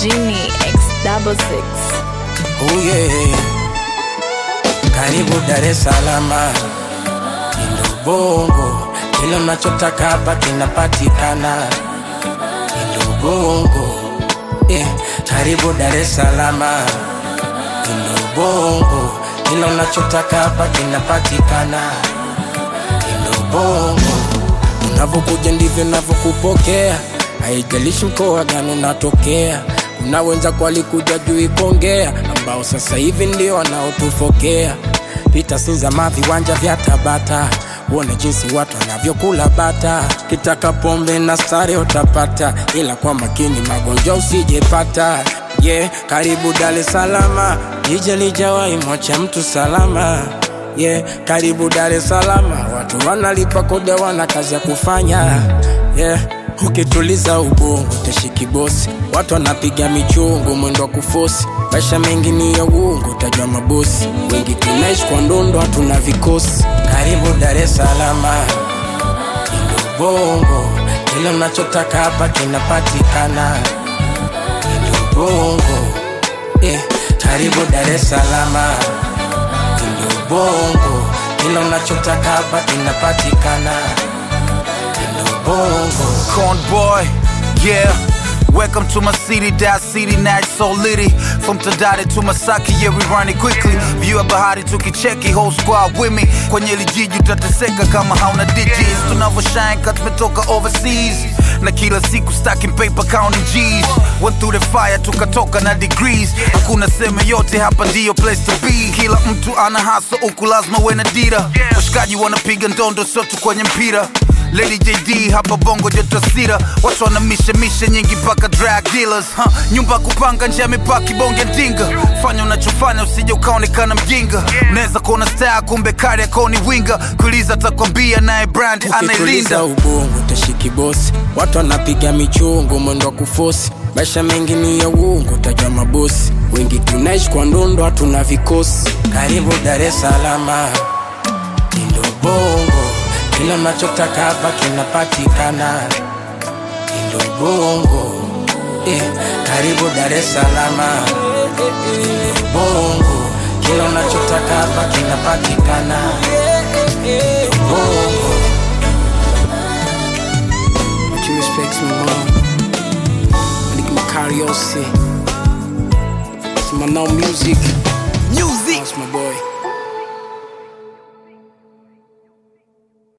Genie X double six. Oh yeah. Karibu Dar es Salaam, Indo Bongo, kila unachotaka hapa kinapatikana. Indo Bongo, yeah. Karibu Dar es Salaam, Indo Bongo, kila unachotaka hapa kinapatikana. Indo Bongo, unavyokuja ndivyo navyokupokea, haijalishi mkoa gani unatokea. Kuna wenzako walikuja juu kuongea, ambao sasa hivi ndio wanaotufokea. Pita Sinzama, viwanja vya Tabata, uone jinsi watu wanavyokula bata. Kitaka pombe na stare utapata, ila kwa makini magonjwa usijepata. Yeah, karibu Dar es Salaam, jiji lijawahi mwacha mtu salama. Yeah, karibu Dar es Salaam, watu wanalipa kodi, wana kazi ya kufanya. Yeah, ukituliza ubongo utashiki bosi, watu wanapiga michungu, mwendo wa kufosi. Maisha mengi ni ya uongo, utajua mabosi wengi. Tunaishi kwa ndondo, hatuna vikosi. Karibu Dar es Salaam, Indo Bongo, kila unachotaka hapa kinapatikana. Indo Bongo, yeah. Karibu Dar es Salaam, Indo Bongo, kila unachotaka hapa kinapatikana. Indo Bongo. Corn boy, yeah. Welcome to my city, that city night so litty. From Tadade to Masaki, yeah we run it quickly. View ya bahari tukicheki, whole squad with me. Kwenye lijiji utateseka kama hauna digits. Tunavyoshine kat tumetoka overseas. Na kila siku stacking paper counting G's. Went through the fire tukatoka na degrees. Hakuna seme yote hapa ndio place to be. Kila mtu ana hasa huku lazima uwe na dira. Washikaji wanapiga ndondo sio tu kwenye mpira. Lady JD hapa bongo joto sira watu wana mishe mishe nyingi mpaka drug dealers huh? nyumba kupanga nje ya mipaki bonge ndinga fanya unachofanya usije ukaonekana mjinga unaweza kuona star kumbe kari akoni winga kuuliza atakwambia naye brand anailinda ukituliza ubongo utashiki bosi watu wanapiga michungu mwendo wa kufosi maisha mengi ni ya uongo utajua mabosi wengi tunaishi kwa ndondo hatuna vikosi karibu dar es salama indo bongo kila unachotaka hapa kinapatikana indo bongo eh, karibu dar es salama indo bongo kila unachotaka hapa kinapatikana indo bongo But you respects me, mom. Nick Macariosi. It's my now music. music That's my boy.